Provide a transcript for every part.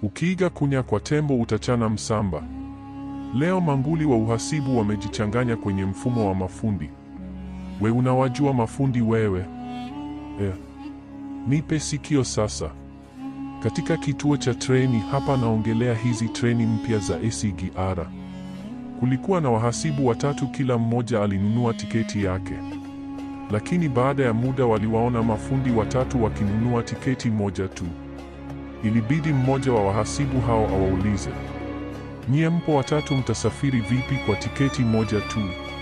Ukiiga kunya kwa tembo utachana msamba. Leo manguli wa uhasibu wamejichanganya kwenye mfumo wa mafundi. We unawajua mafundi wewe? Eh, nipe sikio sasa. Katika kituo cha treni hapa, naongelea hizi treni mpya za SGR. Kulikuwa na wahasibu watatu, kila mmoja alinunua tiketi yake, lakini baada ya muda waliwaona mafundi watatu wakinunua tiketi moja tu. Ilibidi mmoja wa wahasibu hao awaulize, nyie mpo watatu, mtasafiri vipi kwa tiketi moja tu?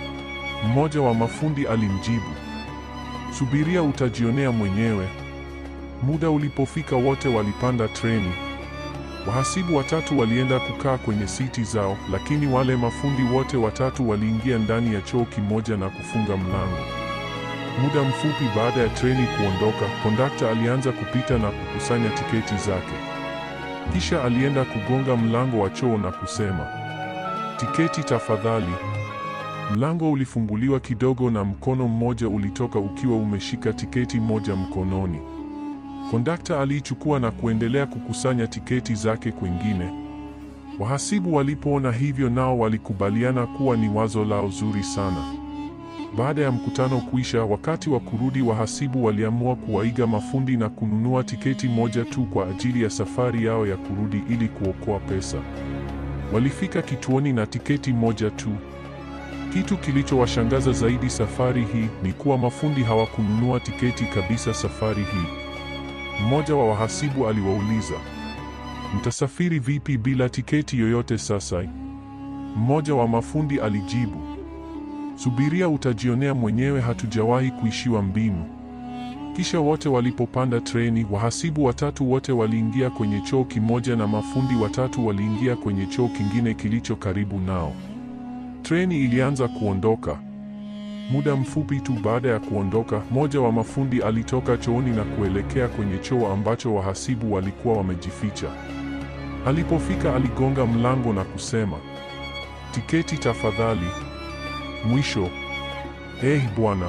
Mmoja wa mafundi alimjibu, subiria, utajionea mwenyewe. Muda ulipofika, wote walipanda treni. Wahasibu watatu walienda kukaa kwenye siti zao, lakini wale mafundi wote watatu waliingia ndani ya choo kimoja na kufunga mlango. Muda mfupi baada ya treni kuondoka, kondakta alianza kupita na kukusanya tiketi zake. Kisha alienda kugonga mlango wa choo na kusema, tiketi tafadhali. Mlango ulifunguliwa kidogo na mkono mmoja ulitoka ukiwa umeshika tiketi moja mkononi. Kondakta aliichukua na kuendelea kukusanya tiketi zake kwingine. Wahasibu walipoona hivyo, nao walikubaliana kuwa ni wazo lao zuri sana. Baada ya mkutano kuisha, wakati wa kurudi, wahasibu waliamua kuwaiga mafundi na kununua tiketi moja tu kwa ajili ya safari yao ya kurudi ili kuokoa pesa. Walifika kituoni na tiketi moja tu. Kitu kilichowashangaza zaidi safari hii ni kuwa mafundi hawakununua tiketi kabisa safari hii. Mmoja wa wahasibu aliwauliza, mtasafiri vipi bila tiketi yoyote sasa? Mmoja wa mafundi alijibu, subiria, utajionea mwenyewe, hatujawahi kuishiwa mbinu. Kisha wote walipopanda treni, wahasibu watatu wote waliingia kwenye choo kimoja na mafundi watatu waliingia kwenye choo kingine kilicho karibu nao. Treni ilianza kuondoka. Muda mfupi tu baada ya kuondoka, mmoja wa mafundi alitoka chooni na kuelekea kwenye choo ambacho wahasibu walikuwa wamejificha. Alipofika aligonga mlango na kusema, tiketi tafadhali. Mwisho. Eh, bwana.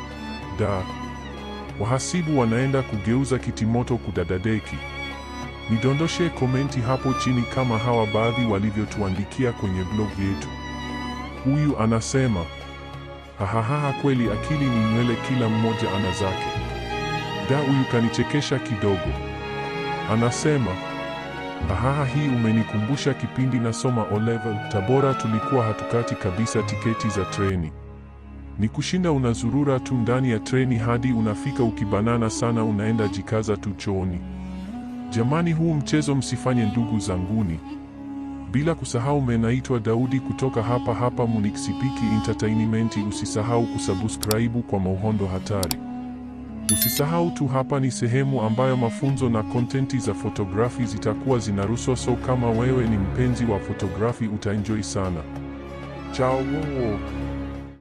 Da. Wahasibu wanaenda kugeuza kitimoto kudadadeki. Nidondoshe komenti hapo chini kama hawa baadhi walivyotuandikia kwenye blog yetu. Huyu anasema Hahaha, kweli akili ni nywele, kila mmoja ana zake. Da, huyu kanichekesha kidogo. Anasema hahaha, hii umenikumbusha kipindi nasoma O level Tabora, tulikuwa hatukati kabisa tiketi za treni. Ni kushinda unazurura tu ndani ya treni hadi unafika, ukibanana sana unaenda jikaza tu chooni. Jamani, huu mchezo msifanye ndugu zanguni. Bila kusahau menaitwa Daudi kutoka hapa hapa Munikisipiki Entertainment. Usisahau kusubscribe kwa mauhondo hatari. Usisahau tu, hapa ni sehemu ambayo mafunzo na kontenti za fotografi zitakuwa zinarushwa, so kama wewe ni mpenzi wa fotografi utaenjoy sana. Chao.